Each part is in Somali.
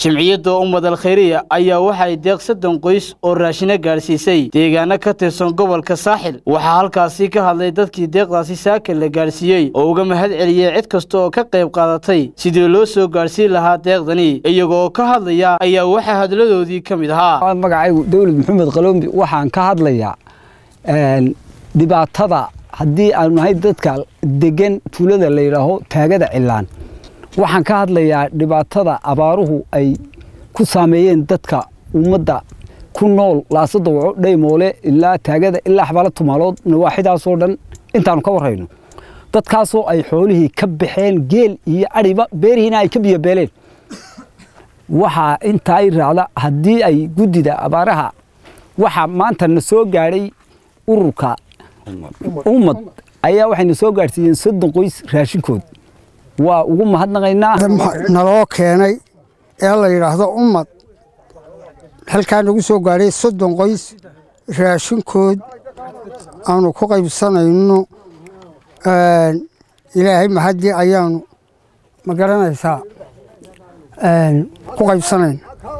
jimciyadda ummad al khayriya ayaa waxay deeq soddon qoys oo raashina gaadhsiisay deegaano ka tirsan gobolka saaxil waxaa halkaasi ka hadlay dadkii deeqdaasi saaka la gaadhsiiyey oo uga mahad celiyey cid kasta oo ka qayb qaadatay sidii loo soo gaadhsiin lahaa deeqdani iyagoo ka hadlaya ayaa waxaa hadladoodii ka mid ahaa magacaygu dawlad maxamed qalombi waxaan ka hadlayaa dhibaatada haddii aanu nahay dadka degan tuulada la yidhaaho taagada cilaan waxaan ka hadlayaa dhibaatada abaaruhu ay ku saameeyeen dadka ummadda ku nool laasada waco dhaymoole ilaa taagada ilaa xabaalo tumaalood nawaaxidaasoo dhan intaanu ka warrayno dadkaasoo ay xoolihii ka baxeen geel iyo adhiba beerihiina ay ka biyobeeleen waxaa intaa i raacda haddii ay guddida abaaraha waxaa maanta na soo gaadhay ururka ummad ayaa waxayna soo gaadhsiiyeen soddon qoys raashinkood waa ugu mahadnaqaynaa naloo keenay ee la yidhaahdo ummad halkaa nagu soo gaadhay soddon qoys raashinkood aanu ku qaybsanayno ilaahay mahaddii ayaanu ma garanaysaa ku qaybsanayna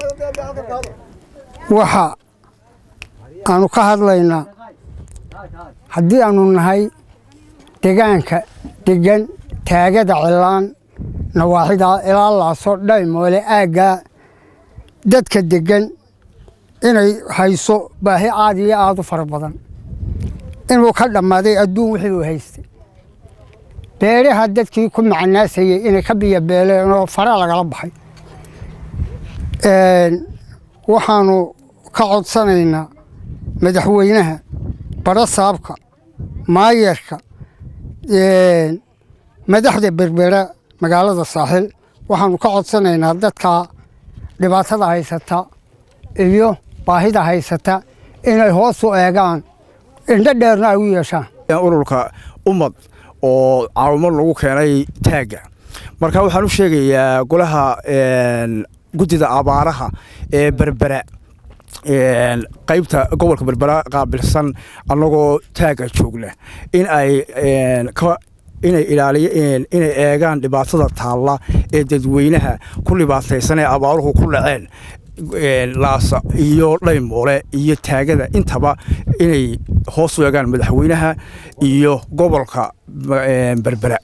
waxa aanu ka hadlaynaa haddii aanu nahay degaanka degan taagada cilaan nawaaxidaa ilaa laaso dhaymoole aaggaa dadka degan inay hayso baahi aad iyo aad u fara badan inuu ka dhammaaday adduun wixii uu haystay beeraha dadkii ku macanaasayey inay ka biyobeeleen oo fara lagala baxay waxaanu ka codsanaynaa madaxweynaha barasaabka maayarka madaxda berbera magaalada saaxil waxaanu ka codsanaynaa dadka dhibaatada haysata iyo baahida haysata inay hoos u eegaan indho dheerna ay u yeeshaan ururka ummad oo caawimo lagu keenay taagga marka waxaan u sheegayaa golaha guddida abaaraha ee berbera qaybta gobolka berbera qaabilsan annagoo taagga joogna in ay inay ilaaliyeen inay eegaan dhibaatada taalla ee dadweynaha ku dhibaataysan ee abaaruhu ku dhaceen laasa iyo dhaymoole iyo taagada intaba inay hoos u eegaan madaxweynaha iyo gobolka berbera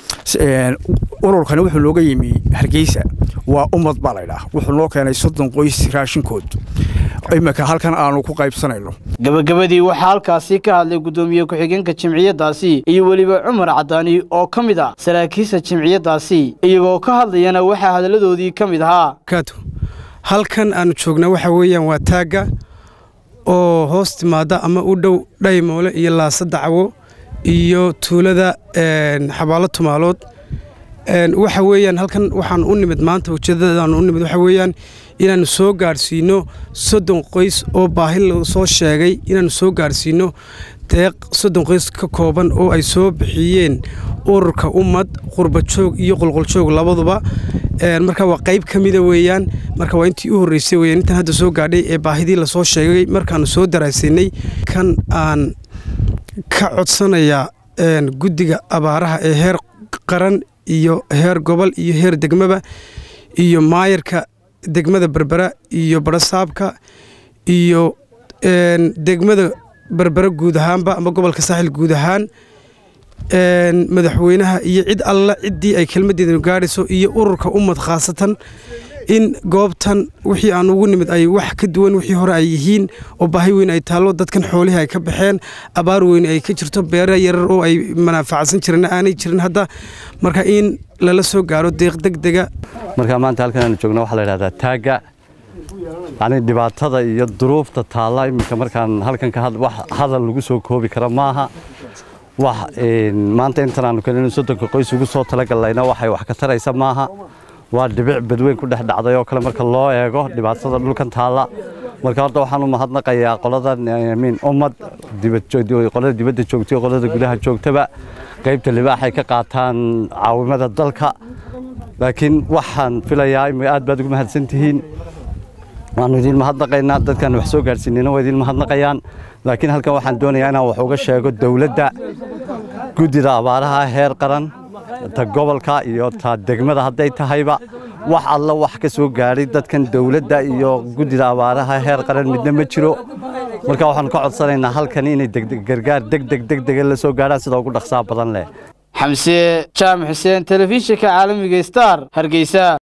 ururkani wuxuu nooga yimi hargeysa waa ummad baa laydhaah wuxuu noo keenay soddon qoys raashinkood iminka halkan aanu ku qaybsanayno gabagabadii waxaa halkaasi ka hadlay guddoomiye ku-xigeenka jimciyaddaasi iyo weliba cumar cadaani oo ka mid ah saraakiisha jimciyaddaasi iyagoo ka hadlayana waxaa hadladoodii ka mid ahaa halkan aanu joogna waxa weeyaan waa taagga oo hoos timaada ama u dhow dhaymoole iyo laasa dacwo iyo tuulada xabaalo tumaalood waxa weeyaan halkan waxaan u nimid maanta ujeeddadaanu u nimid waxa weeyaan inaannu soo gaadhsiinno soddon qoys oo baahi la soo sheegay inaannu soo gaadhsiinno deeq soddon qoys ka kooban oo ay soo bixiyeen ururka ummad qurbajoog iyo qolqoljoog labaduba marka waa qayb ka mida weeyaan marka waa intii u horreysay weyaan intaan hadda soo gaadhay ee baahidii lasoo sheegay markaannu soo daraasaynay kan aan ka codsanayaa guddiga abaaraha ee heer qaran iyo heer gobol iyo heer degmaba iyo maayarka degmada berbera iyo barasaabka iyo degmada berbera guud ahaanba ama gobolka saaxil guud ahaan madaxweynaha iyo cid alla ciddii ay kelmaddeedanu gaadhayso iyo ururka ummad khaasatan in goobtan wixii aan ugu nimid ay wax ka duwan wixii hore ay yihiin oo baahi weyn ay taallo dadkan xoolihii ay ka baxeen abaar weyn ay ka jirto beera yarar oo ay manaafacsan jireen aanay jirin hadda marka in lala soo gaaro deeq degdega marka maanta halkan aanu joogno waxaa la yidhahdaa taagga yacni dhibaatada iyo duruufta taalla iminka markaan halkan ka wax hadal lagu soo koobi kara maaha wax maanta intan aanu kalinu soddonka qoys ugu soo talagallayna waxay wax ka taraysa maaha waa dhibic badweyn ku dhex dhacday oo kale marka loo eego dhibaatada dhulkan taalla marka horta waxaan u mahadnaqayaa qolada miin ummad qolada dibadda joogta iyo qolada gudaha joogtaba qaybta libaaxay ka qaataan caawimada dalka laakiin waxaan filayaa aad baad ugu mahadsan tihiin waanu idiin mahadnaqaynaa dadkan wax soo gaadhsiinayna waa idiin mahadnaqayaan laakiin halkan waxaan doonayaa inaan wax uga sheego dowladda guddida abaaraha heer qaran ta gobolka iyo ta degmada hadday tahayba wax alla wax ka soo gaadhay dadkan dowladda iyo guddida abaaraha heer qaran midna ma jiro marka waxaanu ka codsanaynaa halkan inay gargaar degdeg degdega la soo gaadhaan sida ugu dhaqsaa badan leh xamse jaamac xuseen telefishinka caalamiga star hargeysa